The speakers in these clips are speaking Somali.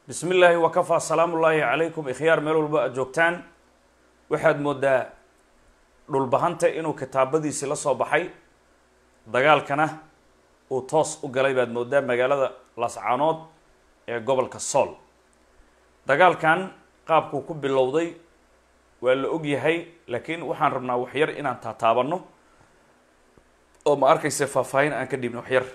bismi illaahi wakafaa salaamu ullaahi calaykum ikhyaar meel walba aad joogtaan waxaad moodaa dhulbahanta inuu kitaabadiisii la soo baxay dagaalkana uu toos u galay baad moodaa magaalada lascaanood ee gobolka sool dagaalkan qaabkuu ku bilowday waa la og yahay laakiin waxaan rabnaa waxyar inaan taataabano oo ma arkaysa faahfaahin aan ka dhibno waxyar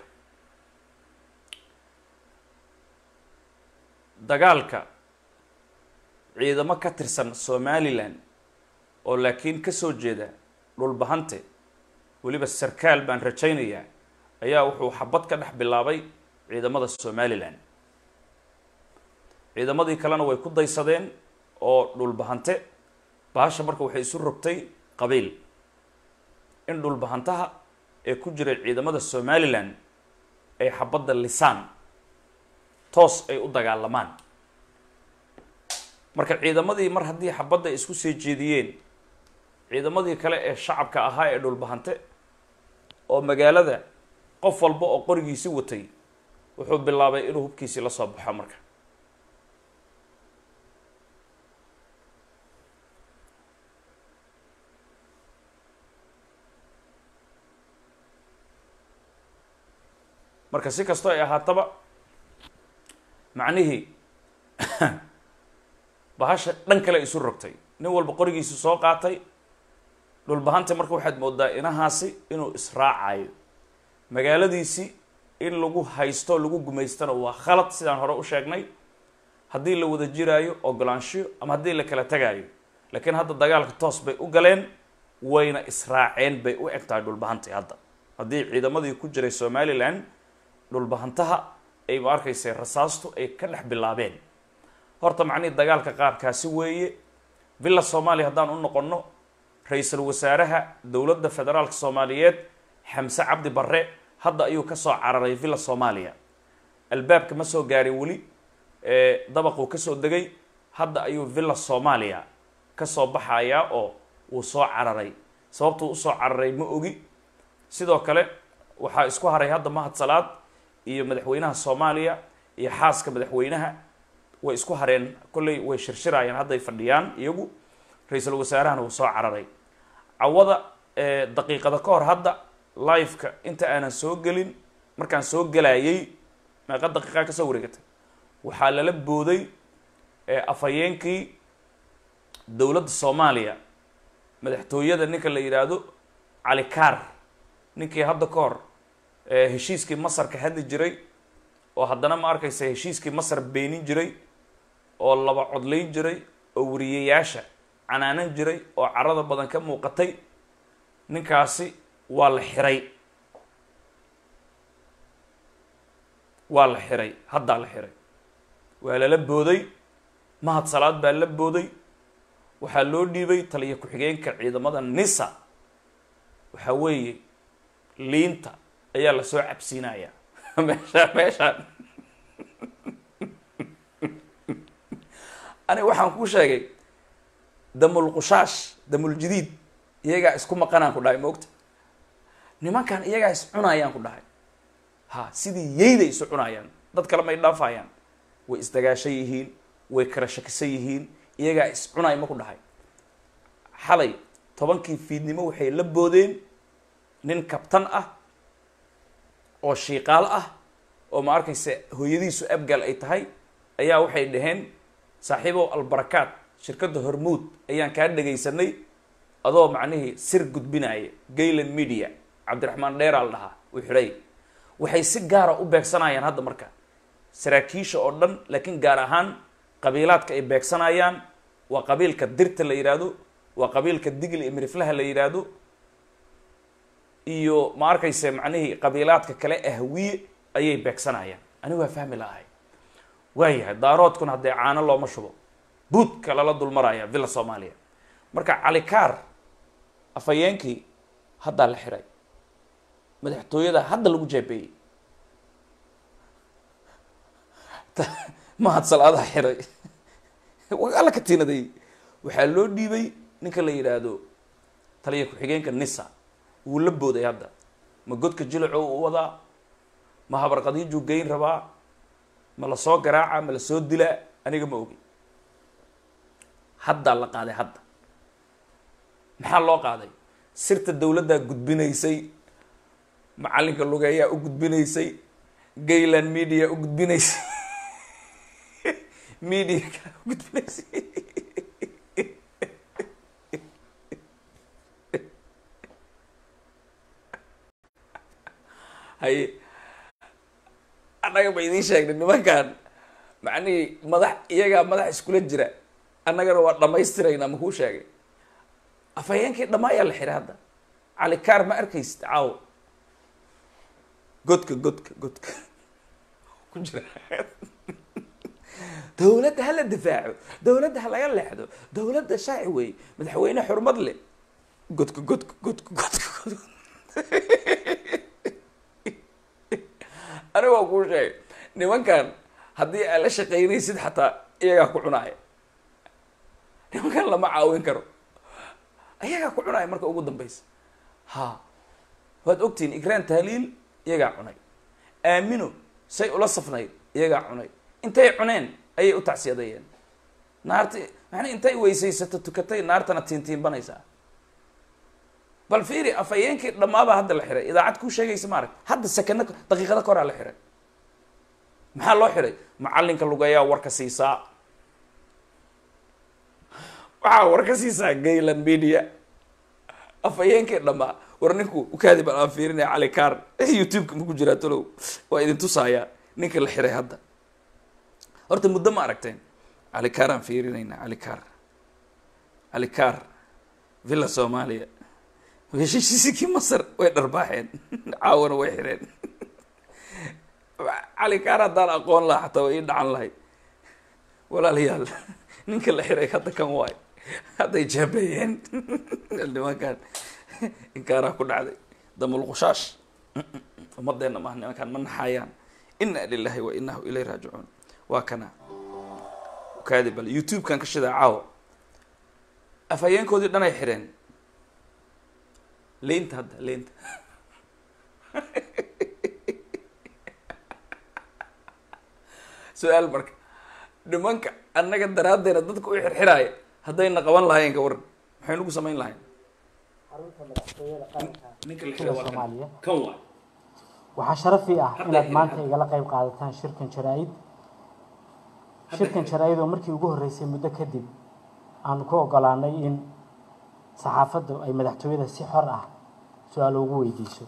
dagaalka ciidamo ka tirsan somalilan oo laakiin kasoo jeeda dhulbahante weliba sarkaal baan rajaynayaa ayaa wuxuu xabad ka dhex bilaabay ciidamada somalilan ciidamadii kalena way ku daysadeen oo dhulbahante bahasha marka waxay isu rogtay qabiil in dhulbahantaha ee ku jiray ciidamada somalilan ay xabadda lisaan toos ay u dagaalamaan marka ciidamadii mar haddii xabadda isku sii jeediyeen ciidamadii kale ee shacabka ahaa ee dhulbahante oo magaalada qof walba oo qorigiisi watay wuxuu bilaabay inuu hubkiisii la soo baxo marka marka si kastoo ay ahaataba macnihii bahasha dhan kale isu rogtay nin walba qorigiisi soo qaatay dhulbahanta marka waxaad moodaa inahaasi inuu israacayo magaaladiisi in lagu haysto lagu gumaystana waa khalad sidaan hore u sheegnay haddii la wada jiraayo ogolaanshiyo ama haddii la kala tegaayo laakiin hadda dagaalka toos bay u galeen wayna israaceen bay u eg tahay dhulbahantai hadda haddii ciidamadii ku jiray somalilan dhulbahantaha ay ma arkaysa rasaastu ay ka dhex bilaabeen horta macnihii dagaalka qaabkaasi weeye villa soomaaliya haddaan u noqonno ra-iisul wasaaraha dowladda federaalka soomaaliyeed xamse cabdi barre hadda ayuu kasoo cararay villa soomaaliya albaabka ma soo gaarin weli dabaquu kasoo degay hadda ayuu villa soomaaliya kasoo baxayaa oo wuu soo cararay sababtuu usoo cararay ma ogi sidoo kale waxaa isku haray hadda mahad salaad iyo madaxweynaha soomaaliya iyo xaaska madaxweynaha way isku hareen kolley way shirshirayaan hadday fadhiyaan iyagu ra-iisul wasaarahana wuu soo cararay cawada daqiiqada ka hor hadda liveka inta aanan soo gelin markaan soo gelayay meeqa daqiiqa kasoo wareegatay waxaa lala booday afhayeenkii dowladda soomaaliya madaxtooyada ninka la yidhaahdo cali kaar ninkii hadda ka hor heshiiskii masar ka hadli jiray oo haddana ma arkaysa heshiiskii masar beenin jiray oo laba codlayn jiray oo wariyayaasha canaanan jiray oo carada badan ka muuqatay ninkaasi waa la xiray waa la xiray haddaa la xiray waa lala booday mahad salaad baa la booday waxaa loo dhiibay taliya ku-xigeenka ciidamada nisa waxaa weeye liinta ayaa lasoo cabsiinaya meesha meeshaan ani waxaan kuu sheegay damulqushaash damuljadiid iyagaa isku maqanaan ku dhahay maogta nimankan iyagaa is cunayaan ku dhahay ha sidii yeyday isu cunayaan dad kale may dhaafayaan way isdagaashan yihiin way kala shakisan yihiin iyagaa is cunay ma ku dhahay xalay tobankii fiidnimo waxay la boodeen nin kabtan ah oo shiiqaal ah oo ma arkaysa hooyadiisu abgal ay tahay ayaa waxay dhaheen saaxiibow albarakaat shirkadda hormuud ayaan kaa dhegaysanay adoo macnihii sir gudbinaya gayland media cabdiraxmaan dheeraal dhahaa uu xidhay waxay si gaara u beegsanayaan hadda marka saraakiisha oo dhan laakiin gaar ahaan qabiilaadka ay beegsanayaan waa qabiilka dirta la yidhaahdo waa qabiilka digli iyo miriflaha la yidhaahdo iyo ma arkayse macnihii qabiilaadka kale ahwiye ayay beegsanayaan anigu waa fahmi lahay waayahay daaroodkuna haddee caano looma shubo buudka lala dulmaraya villa soomaaliya marka calikaar afhayeenkii haddaa la xiray madaxtooyada hadda lagu jaabeeyey mahad salaadaha xiray alla ka tiinaday waxaa loo dhiibay ninka la yidhaahdo taliya ku-xigeenka nisa wuu la booday hadda ma godka jilaco u wadaa ma habarqadiijuu geyn rabaa ma la soo garaaca ma la soo dilaa aniga ma ogi haddaa la qaaday hadda maxaa loo qaaday sirta dowladdaa gudbinaysay macallinka lugeeyaa u gudbinaysay gayland media u gudbinaysay media kaa u gudbinaysay haye annaga ba idiin sheegnay nimankan macnihii madax iyagaa madax iskula jira annagana waa dhamaystiraynaa makuu sheegay afhayeenkii dhammaa ayaa la xiray hadda calikaar ma arkaysid caawo godka godka godka ku jira dowladda hala difaaco dowladda ha laga leexdo dowladda shaaci wey madaxweyne xurmad leh godka godka godka godka godka aniga waa kuu sheegay nimankan haddii aad la shaqaynaysid xataa iyagaa ku cunaaya nimankan lama caawin karo iyagaa ku cunaaya marka ugu dambeysa ha waad ogtihiin igraan tahliil iyagaa cunay aamino say ula safnayd iyagaa cunay intay cuneen ayay u tacsiyadayeen naarti macnaa intay weysaysato tukatay naartana tiintiinbanaysaa bal fiiri afhayeenkii dhammaabaa hadda la xiray idaacad kuu sheegaysa maarag hadda sakano daqiiqada ka horaa la xiray maxaa loo xiray macallinka lugeeyaa warka siisaa waxaa warka siisaa gayland media afhayeenkii dhammaa war ninku ukaadi bal aan fiirinaya cali kaar youtube-ka maku jiraa talow waa idin tusaaya ninka la xiray hadda horta muddo ma aragteen cali kaar aan fiirinaynaa cali kaar cali kaar villa soomaaliya heshiisiisikii masar way dharbaaxeen caawana way xireen cali kaar haddaan aqoon laha xataa way ii dhacan lahay walaalayaal ninka la xiray hadda kan waay hadday jaabeeyeen nimankan inkaaraa ku dhacday damulqushaash ummadeenna maaha nimankaan ma naxaayaan ina lilahi wa inahu ilay raajicuun waa kana kaadi bal youtube-kan ka shidaa caawa afhayeenkoodii dhan ay xireen leynta hadda leynta su-aal marka nimanka annaga daraaddeena dadka u xirxiraaya haddayna qaban lahayen ka waran maxay nagu samayn lahayn xarunta madaxtooyada qaranka ninka la sida xiray waa kan soomaaliya kan waay waxaa sharaf ii ah Hadda inaad xiran, maanta hadda. igala qayb qaadataan shirkan jaraa-id shirkan jaraa-id oo markii ugu horreysay muddo kadib aanu ku ogolaanay in saxaafaddu ay madaxtooyada si xor ah su-aalo ugu weydiiso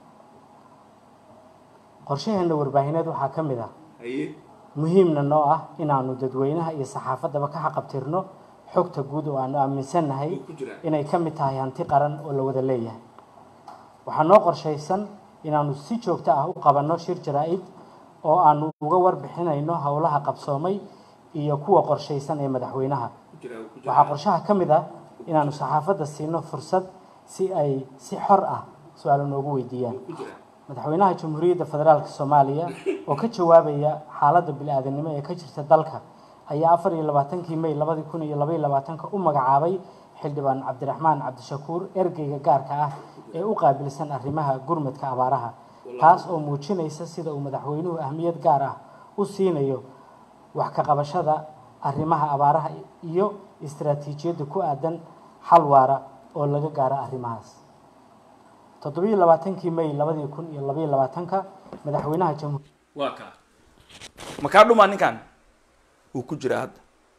qorshaheena warbaahineed waxaa ka mid ah haye muhiimna noo ah inaanu dadweynaha iyo saxaafaddaba ka xaqabtirno xogta guud oo aanu aaminsannahay ku jiraa inay ka mid tahay hanti qaran oo la wada leeyahay waxaa noo qorshaysan inaanu si joogto ah u qabanno shir jaraa-id oo aanu uga warbixinayno howlaha qabsoomay iyo kuwa qorshaysan ee madaxweynaha ku jiraa ku waxaa qorshaha ka mid ah inaanu saxaafadda siino fursad si ay si xor ah su-aalo noogu weydiiyaan ku jiraa madaxweynaha jamhuuriyadda federaalk soomaaliya oo ka jawaabaya xaaladda bili-aadanimo ee ka jirta dalka ayaa afar iyo labaatankii may labadii kun iyo labaiyo labaatanka u magacaabay xildhibaan cabdiraxmaan cabdishakuur ergeyga gaarka ah ee u qaabilsan arrimaha gurmadka abaaraha taas oo muujinaysa sida uu madaxweynuhu ahmiyad gaar ah u siinayo wax ka qabashada arrimaha abaaraha iyo istaraatiijiyadda ku aadan xal waara oo laga gaaro arrimahaas toddobiyo labaatankii may labadii kun iyo labaiyo labaatanka madaxweynaha jamhuur waa kaa ma kaa dhumaa ninkan wuu ku jiraa hadda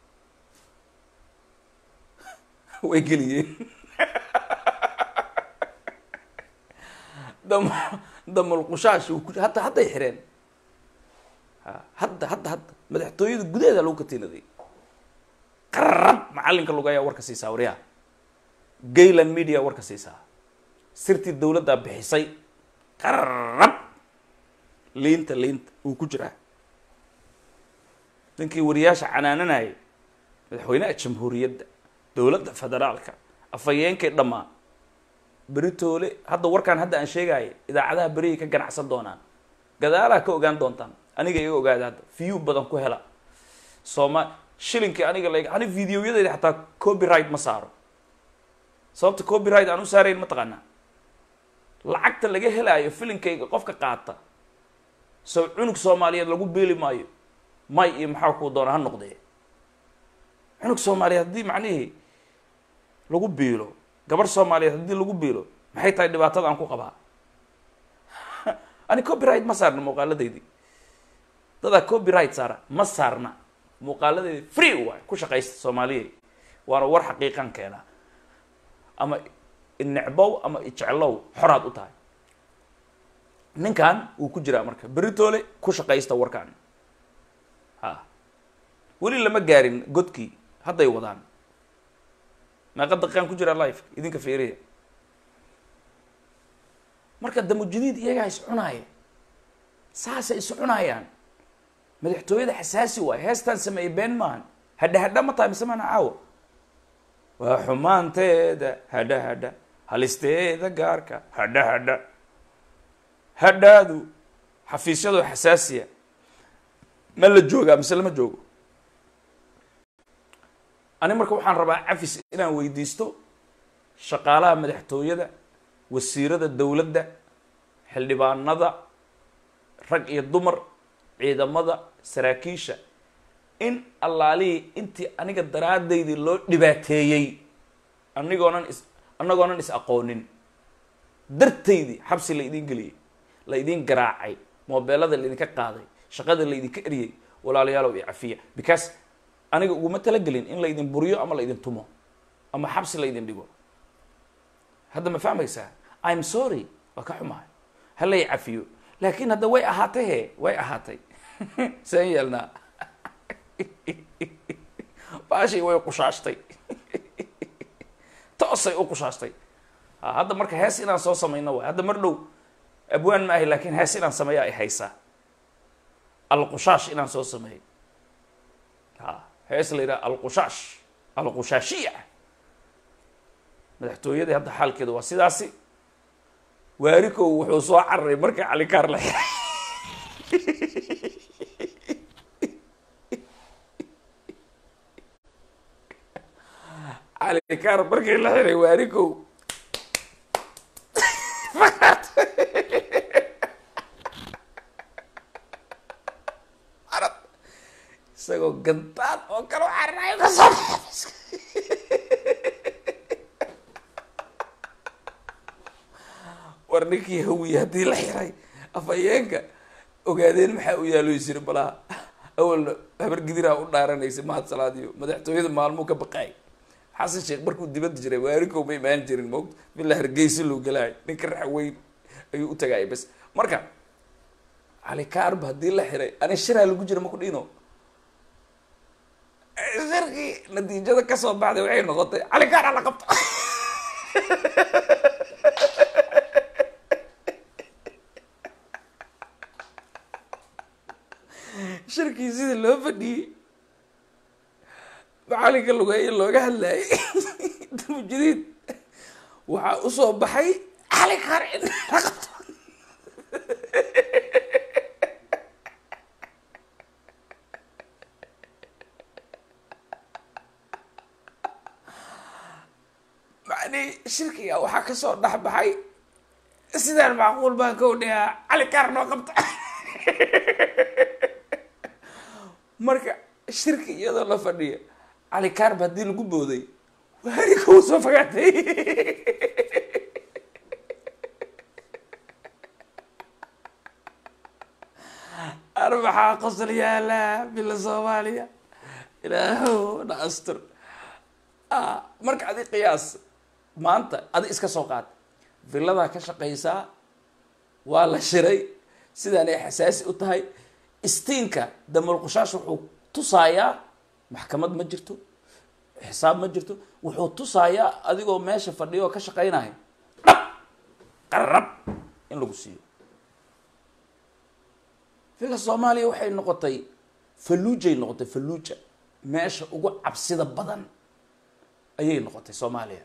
way geliyeen dam damulqushaash wuu ku hadda hadday xireen ha hadda hadda hadda madaxtooyada gudaheeda lagu katiinaday qarab macallinka lugayaa warka siisaa waryaha gayland media warka siisaa sirtii dowladdaa bixisay qarab liinta liinta wuu ku jiraa ninkii wariyaasha canaananayay madaxweynaha jamhuuriyadda dowladda federaalka afhayeenkay dhammaa beritoole hadda warkaan hadda aan sheegaayo idaacadaha berihii ka ganacsan doonaan gadaalaha ka ogaan doontaan aniga iga ogaada hadda view badan ku hela sooma shilinkii aniga la ani videoyadayda xataa copyright ma saaro sababta copyright aan u saarayn ma taqaanaa lacagta laga helaayo filinkayga qofka qaata soo cunug soomaaliyeed lagu beeli maayo may iyo maxaa kuu doona ha noqdee cunug soomaaliyeed haddii macnihii lagu biilo gabarh soomaaliyeed haddii lagu biilo maxay tahay dhibaatada aan ku qabaa ani copyright ma saarna muuqaaladaydii dadaa copyright saara ma saarna muuqaaladaydi free waay ku shaqaysta soomaaliya waana war xaqiiqan keenaa ama inecbow ama ijeclow xoraad u tahay ninkan wuu ku jiraa marka beritoole ku shaqaysta warkan ha weli lama gaarin godkii hadday wadaan meeqa daqiiqaan ku jiraa life idinka fiiriya marka damujadiid iyagaa is cunaaya saasay is cunayaan madaxtooyada xasaasi waay heestaan sameeyey been maahan hadha hadha ma tahay mise maana caawa waa xumaanteeda hadha hadha halisteeda gaarka hadha hadha hadhaadu xafiisyadoo xasaasiya ma la joogaa mise lama joogo ani marka waxaan rabaa cafis inaan weydiisto shaqaalaha madaxtooyada wasiirada dowladda xildhibaanada rag iyo dumar ciidamada saraakiisha in allaalihii intii aniga daraadaydii loo dhibaateeyey anigoonan is annagoonan is aqoonin dartaydii xabsi la idin geliyey la idin garaacay moobeelada laydinka qaaday shaqada laydinka eryay walaalayaalow iyo cafiya because aniga uguma talagelin in laydin buriyo ama laydin tumo ama xabsi laydin dhigo hadda ma fahmaysaa im sorry waa ka xumahay halay cafiyo laakiin hadda way ahaatay he way ahaatay saan yeelnaa baashii way qushaashtay toosay u qushaashtay hadda marka hees inaan soo samayno waay hadda mar dhow abwaan ma ahi laakiin hees inaan sameeya ay haysaa alqushaash inaan soo sameeyo ha hees la yidhaha alqushaash alqushaashiya madaxtooyadii hadda xaalkeedu waa sidaasi waarikow wuxuu soo cararay markii calikaar la xiray calikaar markii la xiray waarikow isagoo gantaad oo kale u cararayo ka soo war ninkii hawiye haddii la xiray afhayeenka ogaadeen maxaa u yaalo isiri balaha awalna habar gidiraa u dhaaranaysa mahad salaadiyo madaxtooyada maalmuu ka baqaay xasan sheekh markuu dibadda jiray waarikow ma imaan jirin moogta bila hargeysa loo galaay ninka raxweyn ayuu u tagaay bas marka calikaarba haddii la xiray ani shiraa lagu jira maku dhino shirkii natiijada kasoo baxday waxay noqotay calikaara la qabto shirkii sidii loo fadhiyey macalinka lugeeye looga hadlayay damujadiid waxaa usoo baxay calikaar in la qabto macni shirkiga waxaa kasoo dhex baxay sidaan macquul baan ka odhayaa calikaar noo qabta marka shirki iyadoo la fadhiya calikaarba haddii lagu booday waarika uu soo fogaatay ar maxaa qosol yaalaa bila soomaaliya ilaahow na astur marka adi qiyaas maanta adi iska soo qaad villadaa ka shaqaysaa waa la shiray sidaan ay xasaasi u tahay istiinka damulqushaash wuxuu tusaayaa maxkamad ma jirto xisaab ma jirto wuxuu tusaayaa adigoo meesha fadhiyo oo ka shaqaynaya dhab qarab in lagu siiyo villa soomaaliya waxay noqotay falluujay noqotay falluuja meesha ugu cabsida badan ayay noqotay soomaaliya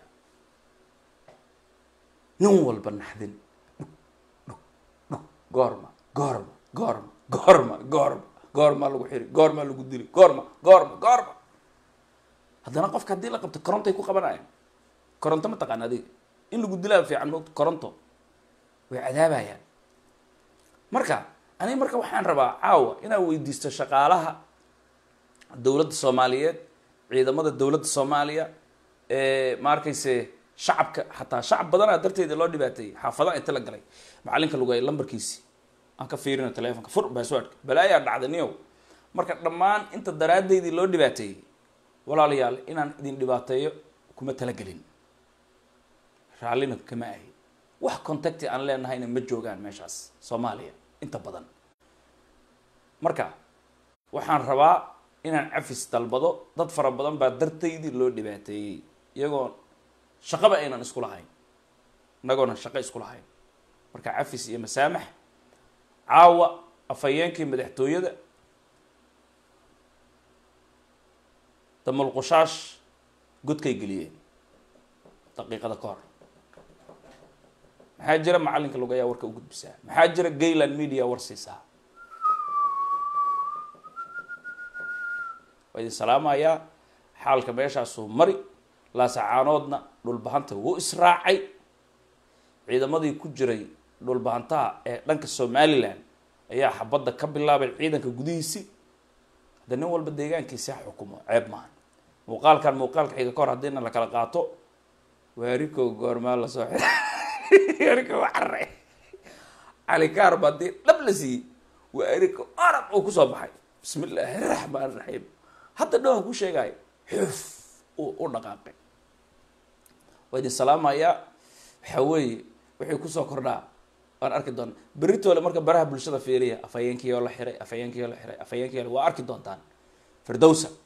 nin walba naxdin dhug dhug dhug goorma goorma goorma goorma goorma goormaa lagu xiri goormaa lagu dili goorma goorma goorma haddana qofka haddii la qabto korontay ku qabanayaan koronto ma taqaan adiga in lagu dilaa fiican moogta koronto way cadaabayaan marka aniga marka waxaan rabaa caawa inaan weydiisto shaqaalaha dowladda soomaaliyeed ciidamada dowladda soomaaliya ma arkayse shacabka xataa shacab badanaa darteeda loo dhibaateeyey xaafadaha inta la galay macalinka lugay lambarkiisi aan ka fiirino telefonka fur baaswaadhka balaayaa dhacda niyow marka dhammaan inta daraaddeydii loo dhibaateeyey walaalayaal inaan idin dhibaateeyo kuma talagelin raallina kama ahi wax contacti aan leenahayna ma joogaan meeshaas soomaaliya inta badan marka waxaan rabaa inaan cafis dalbado dad fara badan baa dartaydii loo dhibaateeyey iyagoo shaqaba aynan isku lahayn inagoona shaqo isku lahayn marka cafis iyo masaamax caawa afhayeenkii madaxtooyada damulqushaash godkay geliyeen daqiiqada ka hor maxaa jira macalinka lugayaa warka u gudbisaa maxaa jira gayland media war siisaa waa idin salaamayaa xaalka meeshaasuu mari laasacaanoodna dhulbahanta wuu israacay ciidamadii ku jiray dhulbahantaha ee dhanka somalilan ayaa xabadda ka bilaabay ciidanka gudihiisi hadda nin walba deegaankiisi ha xukumo ceeb maahan muuqaalkan muuqaalka xiga ka hor haddiina la kala qaato waarikow goormaa lasoo xi waarikow carre calikaarba haddii dhab la siiyey waarikow arab uu kusoo baxay bismi illaahi raxmaan raxiim hadda dhawaan ku sheegaayo xuf uu u dhaqaaqay waa idin salaamayaa waxaa weeye wixii kusoo kordhaa waan arki doona beritoole marka baraha bulshada fiiriya afhayeenkii oo la xiray afhayeenkii oo la xiray afhayeenkii waa arki doontaan firdowsa